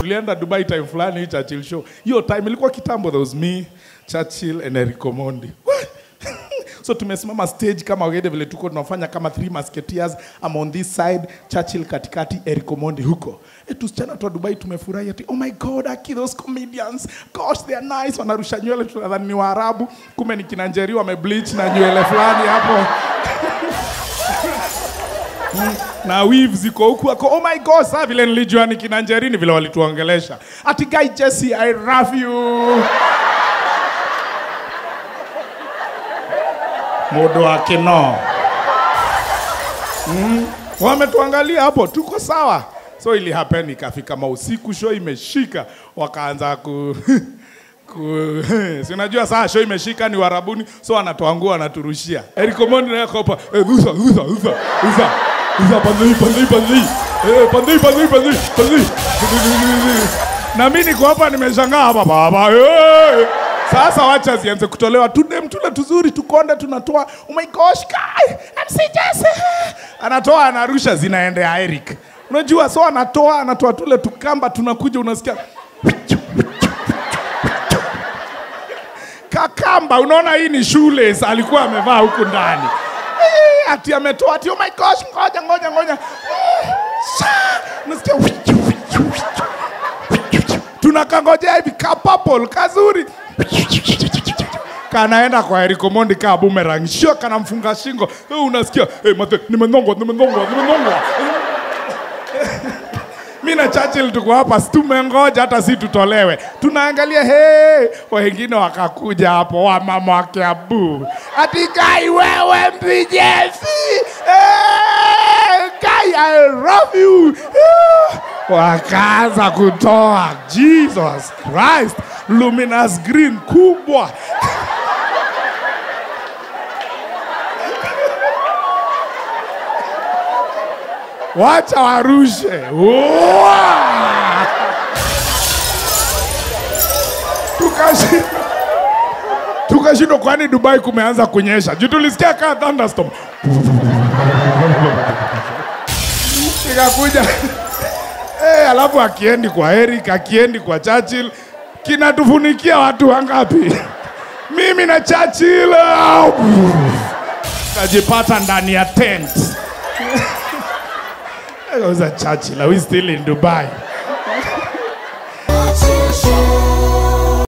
tulienda dubai time fulani hii churchill show hiyo time ilikuwa kitambo there was me churchill and Eric Omondi so tumesimama stage kama wagede vile tuko tunafanya kama three musketeers I'm on this side Churchill katikati Eric Omondi huko e, tusichana tu wa Dubai tumefurahi ati oh my god aki those comedians gosh they are nice wanarusha nywele tunadhani ni Waarabu kumbe ni kina Njeri wamebleach na nywele fulani hapo na weave ziko huku ako oh my god saa vile nilijua ni kina Njeri ni vile walituongelesha ati guy Jesse I love you mudo wake no mm. wametuangalia hapo tuko sawa so ili happen ikafika mausiku show imeshika wakaanza ku ku si unajua saa show imeshika ni warabuni so wanatuangua wanaturushia Eric Omondi naye akopa eh rusa rusa rusa rusa rusa pandei pandei pandei eh pandei pandei pandei pandei na mimi niko hapa nimeshangaa hapa baba eh sasa wacha zianze kutolewa tudem tule tuzuri tukonde tunatoa oh my gosh guy MC Jesse anatoa anarusha zinaendea Eric unajua so anatoa anatoa tule tukamba tunakuja unasikia kakamba unaona hii ni shule alikuwa amevaa huku ndani Eh, ati ametoa ati oh my gosh ngoja ngoja ngoja Eh, sha, unasikia tunakangojea hivi ka purple kazuri kanaenda kwa Eric Omondi kaa boomerang sio kanamfunga shingo Eh, unasikia hey, mate nimenongwa nimenongwa nimenongwa mi na Churchill tuko hapa si tumengoja hata si tutolewe tunaangalia hey, wengine wakakuja hapo wamama wa Kiambu ati Kai wewe mpijefi hey, Kai I love you Eh, wakaanza kutoa Jesus Christ luminous green kubwa wacha warushe Uwa! tukashindwa tukashindwa kwani dubai kumeanza kunyesha juu tulisikia kaa thunderstorm ikakuja Eh, alafu akiendi kwa Eric, akiendi kwa Churchill, kinatufunikia watu wangapi? Mimi na Churchill au, tajipata ndani ya tent. I was a Churchill, are we still in Dubai?